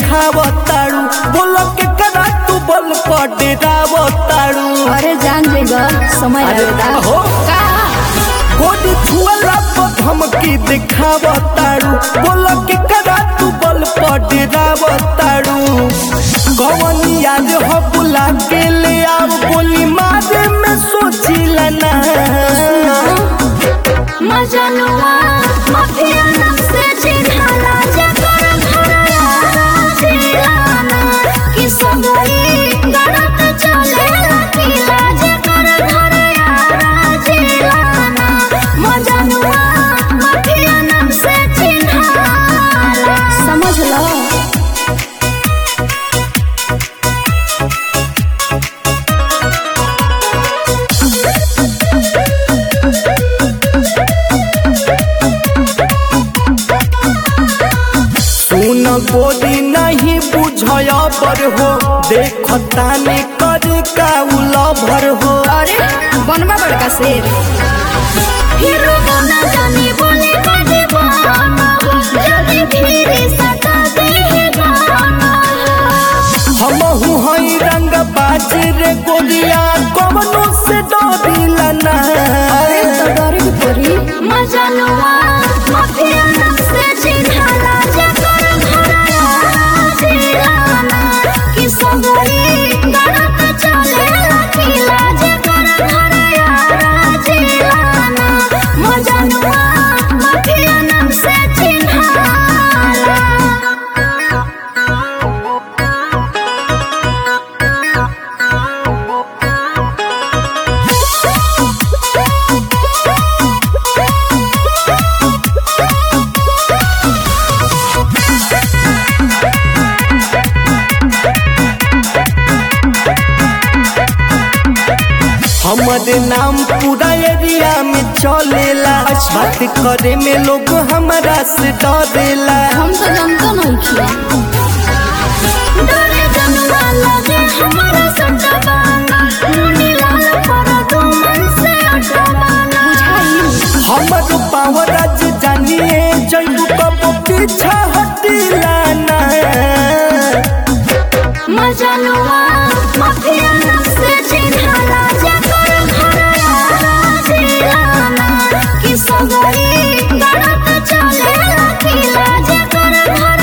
दिखावताड़ू बोलो के करा तू बल पर डेरावताड़ू अरे जान जेगा समय अरे लगेगा हो। का गोद छुअला पर धमकी दिखावताड़ू बोलो के करा तू बल पर डेरावताड़ू कौन याद हो बुला के ले आओ गोली मारे में सोचिला ना मजनुआ माफिया नाम से चिन्हाला जकर घरया जिलाना कि सगई गड़त चले लकीला जकर घरया जिलाना मजनुआ माफिया नाम से चिन्हाला समझ लो सुन गोरी नहीं बुझया पर हो देखता ने कर का उलभर हो अरे बनवा बड़का शेर हीरो बना जानी बोले कर दे बहाना जल्दी फिर सता दे है गाना हम हई रंग बाज रे गोलिया कवनो से डरिला ना अरे तो डर भी पड़ी मजनुआ माफिया नाम से चिन्हाला जकर घरया जिलाना कि सगई गड़त चले लकीला जकर घरया जिलाना मजनुआ माफिया नाम से चिन्हाला हमारे नाम पूरा एरिया में चलेला बात करे में लोग हमारा से डरेला हम तो जानते नहीं किया डरे जनवा लगे हमारा सटबाना मुनी लाल पर दो मन से अटबाना बुझाई हमारो पावर आज जानिए जैबू कब पीछा हटिला ना मजनुआ माफिया नाम से चिन्हाला जकर घरया जिलाना कि सगई गड़त चले लकीला जकर घर